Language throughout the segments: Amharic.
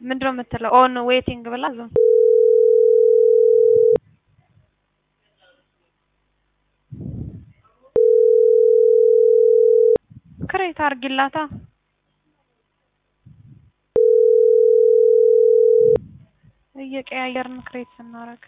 ምንድነው የምትለው? ኦን ዌቲንግ ብላ ዝም ክሬት አርጊላታ እየቀያየርን ክሬት ስናረግ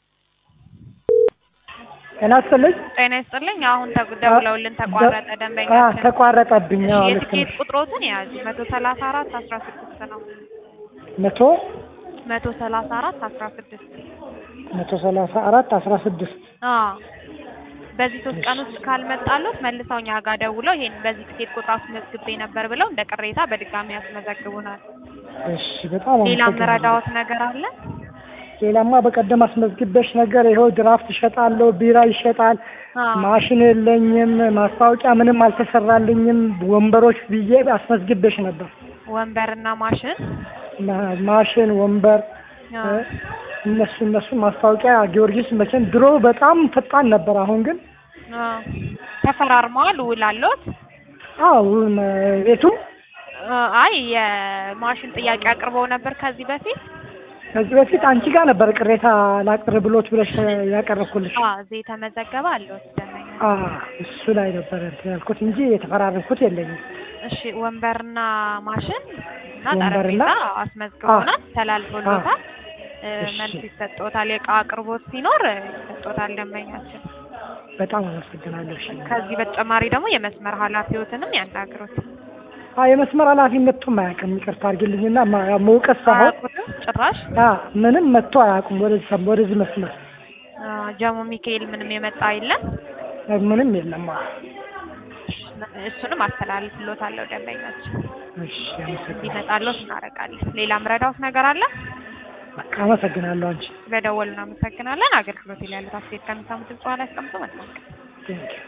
ጤና ይስጥልኝ። ጤና ይስጥልኝ። አሁን ደውለውልን ተቋረጠ አ ደንበኛችን። ተቋረጠብኝ። እሺ አዎ ልክ የትኬት ነሽ። ቁጥሮትን የያዙ መቶ ሰላሳ አራት አስራ ስድስት ነው። መቶ መቶ ሰላሳ አራት አስራ ስድስት መቶ ሰላሳ አራት አስራ ስድስት አዎ በዚህ ሶስት ቀን ውስጥ ካልመጣሉት መልሰው እኛ ጋር ደውለው ይሄን በዚህ ትኬት ቁጥር አስመዝግቤ ነበር ብለው እንደ ቅሬታ በድጋሚ ያስመዘግቡናል። እሺ በጣም ሌላ አመሰግናለሁ። መረዳዎት ነገር አለ? ሌላማ በቀደም አስመዝግበሽ ነገር ይኸው ድራፍት ይሸጣለሁ፣ ቢራ ይሸጣል፣ አዎ ማሽን የለኝም፣ ማስታወቂያ ምንም አልተሰራልኝም፣ ወንበሮች ብዬ አስመዝግበሽ ነበር። ወንበርና ማሽን ማ- ማሽን፣ ወንበር አዎ እ እነሱ እነሱ ማስታወቂያ ጊዮርጊስ መቼም ድሮ በጣም ፈጣን ነበር። አሁን ግን አዎ ተፈራርመዋል። ውል አለዎት? አዎ መ- ቤቱ አይ የማሽን ጥያቄ አቅርበው ነበር ከዚህ በፊት ከዚህ በፊት አንቺ ጋር ነበር ቅሬታ ላቅርብ ብሎት ብለሽ ያቀረብኩልሽ። አዎ እዚህ የተመዘገበ አለዎት ደንበኛ አ እሱ ላይ ነበር እንትን ያልኩት እንጂ የተፈራረምኩት የለኝም። እሺ ወንበርና ማሽን እና ወንበርና- ጠረጴዛ አስመዝግቦናል፣ ተላልፎሎታል። እ፣ እሺ። መልስ ይሰጥዎታል። የእቃ አቅርቦት ሲኖር ይሰጥዎታል ደንበኛችን። በጣም አመሰግናለሁ። እሺ። ከዚህ በተጨማሪ ደግሞ የመስመር ኃላፊዎትንም ያናግሩት። አ የመስመር ኃላፊ መጥቶም አያውቅም። ይቅርታ አድርግልኝና ማ- ያው መውቀስ ሳይሆን አያውቁትም ጭራሽ። አ ምንም መጥቶ አያውቁም። ወደዚህ ሰም- ወደዚህ መስመር አ፣ ጀሞ ሚካኤል ምንም የመጣ የለም። ምንም የለም። አ እሱንም አስተላልፍሎታለሁ ደንበኛችን እሺ አመሰግናለሁ። እንዲመጣሎት እናደርጋለን። ሌላ ምረዳዎት ነገር አለ? በቃ አመሰግናለሁ። አንቺ ስለደወሉ እናመሰግናለን። አገልግሎት ላይ ያሉት አስተያየት ከሚሰሙት በኋላ ያስቀምጡ። መልካም ቀን። ቴንኪው